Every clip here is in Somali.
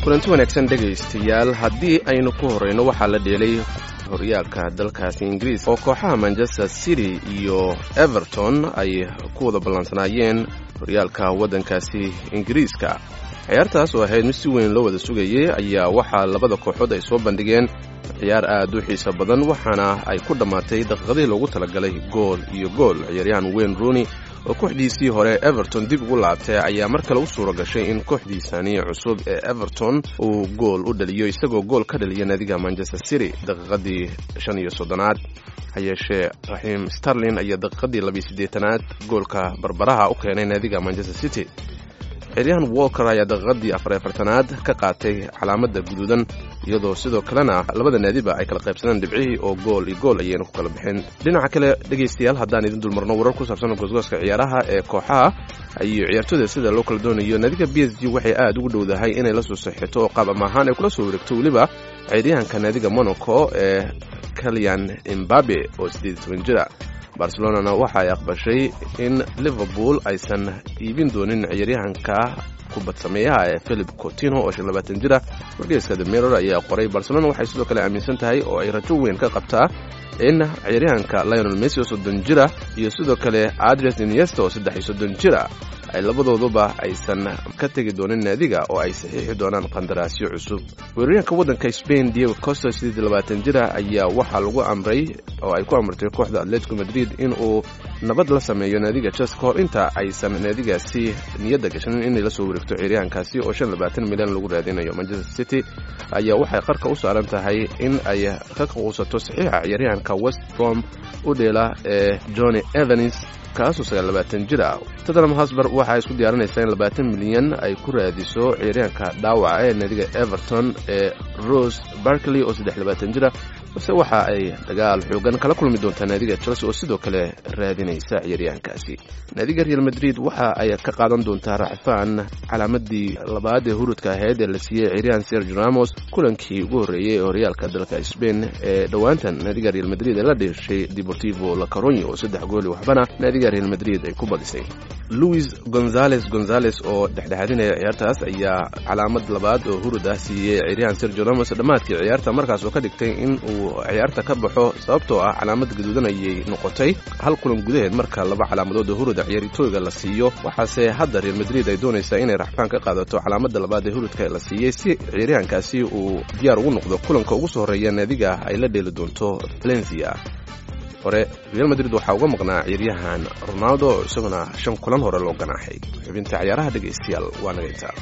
kulanti wanaagsan dhegaystayaal haddii aynu ku horrayno waxaa la dheelay horyaalka dalkaasi ingiriis oo kooxaha manchester city iyo everton ay ku wada ballansanaayeen horyaalka waddankaasi ingiriiska ciyaartaas oo ahayd mid si weyn loo wada sugayay ayaa waxaa labada kooxood ay soo bandhigeen ciyaar aad u xiiso badan waxaana ay ku dhammaatay daqiiqadii loogu talagalay gool iyo gool ciyaaryahan wayne rooney oo kooxdiisii hore everton dib ugu laabtay ayaa mar kale u suura gashay in kooxdiisani cusub ee everton uu gool u dhaliyo isagoo gool ka dhaliya naadiga manchester city daqiiqadii shan iyo soddonaad ha yeeshee raxiim starlin ayaa daqiiqadii labiyo siddeetanaad goolka barbaraha u keenay naadiga manchester city ciyaaryahan walker ayaa daqiiqadii afar afartanaad ka qaatay calaamadda guduudan iyadoo sidoo kalena labada naadiba ay kala qaybsadeen dhibcihii oo gool iyo gool ayayna ku kala baxeen dhinaca kale dhegaystayaal haddaan idin dulmarno warar ku saabsan goosgooska ciyaaraha ee kooxaha iyo ciyaartooyda sida loo kala doonayo naadiga b s g waxay aad ugu dhowdahay inay la soo saxito oo qaab ama ahaan ay kula soo wareegto weliba ciyaaryahanka naadiga monaco ee kalyan imbabe oo siddeed iyo toban jira barcelonana waxa ay aqbashay in liverpool aysan iibin doonin ciyaaryahanka kubad sameeyaha ee philip cotino oo shan labaatan jira wargeyska the mirror ayaa qoray barcelona waxay sidoo kale aaminsan tahay oo ay rajo weyn ka qabtaa in ciyaaryahanka lionel messi oo soddon jira iyo sidoo kale adres iniesta oo saddex iyo soddon jira ay labadooduba aysan ka tegi doonin naadiga oo ay saxiixi doonaan qandaraasyo cusub weeraryahanka waddanka spain diego costa siddeed iyo labaatan jira ayaa waxaa lagu amray oo ay ku amrtay kooxda atletico madrid in uu nabad la sameeyo naadiga ches ka hor inta aysan naadigaasi niyadda gashanin inay la soo wareegto ciyaaryahankaasi oo shan labaatan milyan lagu raadinayo manchester city ayaa waxay qarka u saaran tahay in ay ka quusato saxiixa ciyaaryahanka west brom u dheela ee johnny evans kaasoo sagaal labaatan jir ah tottenham hosber waxaa isku diyaarinaysaa in labaatan milyan ay ku raadiso ciyaaryahanka dhaawaca ee naadiga everton ee rose barkley oo saddex labaatan jira balse waxa ay dagaal xoogan kala kulmi doontaa naadiga chelsea oo sidoo kale raadinaysa ciyaaryahankaasi naadiga real madrid waxa ay ka qaadan doontaa racfaan calaamadii labaad ee hurudka ahayd ee la siiyey ciyaaryahan sergio ramos kulankii ugu horreeyey ee horyaalka dalka spain ee dhowaantan naadiga real madrid ee la dheeshay deportivo la caronya oo saddex gooli waxbana naadiga real madrid ay ku badisay louis gonzales gonzales oo dhexdhexaadinaya ciyaartaas ayaa calaamad labaad oo hurud ah siiyey ciyaaryahan sergio ramos dhammaadkii ciyaarta markaas oo ka dhigtay in uu ciyaarta ka baxo sababtoo ah calaamad gaduudan ayay noqotay hal kulan gudaheed marka laba calaamadood oo huruda ciyaartooyga la siiyo waxaase hadda real madrid ay doonaysaa inay raxfaan ka qaadato calaamada labaad ee hurudka la siiyey si ciyaaryahankaasi uu diyaar ugu noqdo kulanka ugu soo horreeya naadiga ay la dheeli doonto valencia hore real madrid waxaa uga maqnaa ciyaaryahan ronaldo oo isaguna shan kulan hore loo ganaaxay xubinta ciyaaraha dhegaystayaal waa naga intaa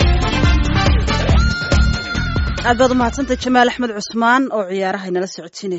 aad baad u mahadsantay jamaal axmed cusmaan oo ciyaaraha inala socodsiinaya